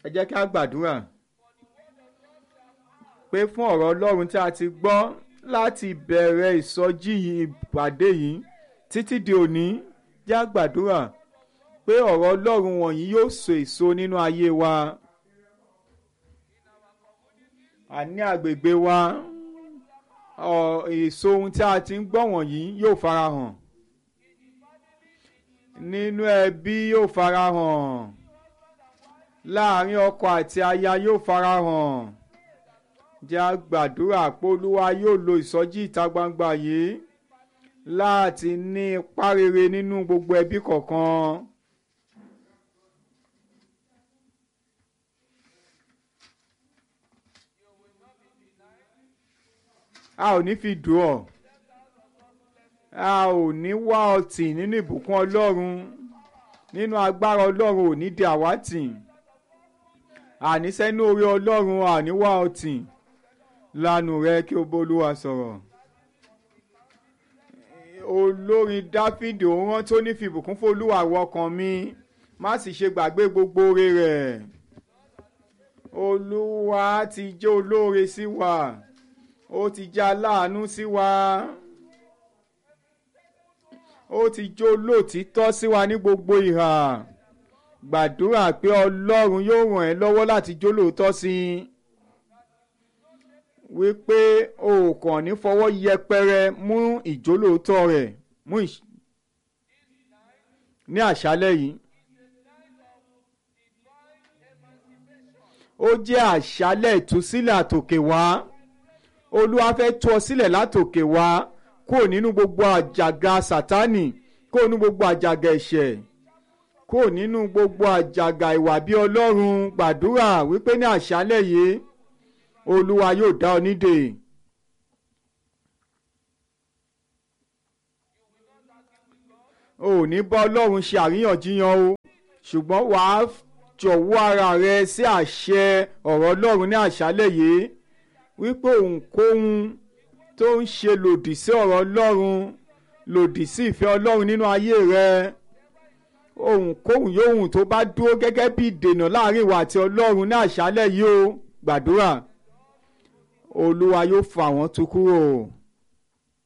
ẹ jẹ́ kí a gbàdúrà pé fún ọ̀rọ̀ ọlọ́run tí a ti gbọ́ láti bẹ̀rẹ̀ ìsọjí ìpàdé yìí títí di òní jẹ́ a gbàdúrà pé ọ̀rọ̀ ọlọ́run wọ̀nyí yóò so èso nínú ayé wa àní àgbègbè wa èso ohun tí a ti ń gbọ́ wọ̀nyí yóò farahàn nínú ẹbí yóò farahàn láàrin ọkọ àti aya yóò farahàn jẹ́ a gbàdúrà pé olúwa yóò lo ìsọjí ìta gbangba yìí láti ní ipá rere nínú gbogbo ẹbí kọ̀ọ̀kan. a ò ní fi dùn ọ́ a ò ní wá ọtí nínú ìbùkún ọlọ́run nínú agbára ọlọ́run ò ní di àwátì àníṣẹ́ ní orí ọlọ́run àní wá ọtí lanu rẹ kí o bólúwa sọ̀rọ̀ olórin dáfídì òun rán tó ní fi ìbùkún fólúwa wọ ọkàn mi má sì ṣe gbàgbé gbogbo oore rẹ̀ olúwa ti jẹ́ olóore sí wa ó ti jẹ́ aláàánú sí wa ó ti jó lòtítọ́ sí wa ní gbogbo ìhà gbàdúrà pé ọlọ́run yóò ràn ẹ́ lọ́wọ́ láti jó lòótọ́ sí i wípé o kàn ní fọwọ́ yẹpẹrẹ mú ìjólóòótọ́ rẹ̀ mú ní àṣálẹ́ yìí ó jẹ́ àṣálẹ́ ìtúsílẹ̀ àtòkè wá olúwa fẹ́ tú ọ sílẹ̀ látòkè wá kúrò nínú gbogbo àjàgà sátánì kúrò nínú gbogbo àjàgà ẹ̀ṣẹ̀ kúrò nínú gbogbo àjàgà ìwà bí ọlọ́run gbàdúrà wípé ní àṣálẹ́ yìí olúwa yóò dá ọ nídè. o ò ní bá ọlọ́run ṣe àríyànjiyàn o ṣùgbọ́n wàá jọ̀wọ́ ara rẹ sí àṣẹ ọ̀rọ̀ ọlọ́run ní àṣálẹ́ yìí wípé òǹkóhun tó ń ṣe lòdì sí ọ̀rọ̀ ọlọ́run lòdì sí ìfẹ́ ọlọ́run nínú ayé rẹ ohunkóhun yóhun tó bá dúró gẹ́gẹ́ bí ìdènà láàrin ìwà àti ọlọ́run ní àṣálẹ́ yìí o gbàdúrà olúwa yóò fà wọ́n tu kúrò.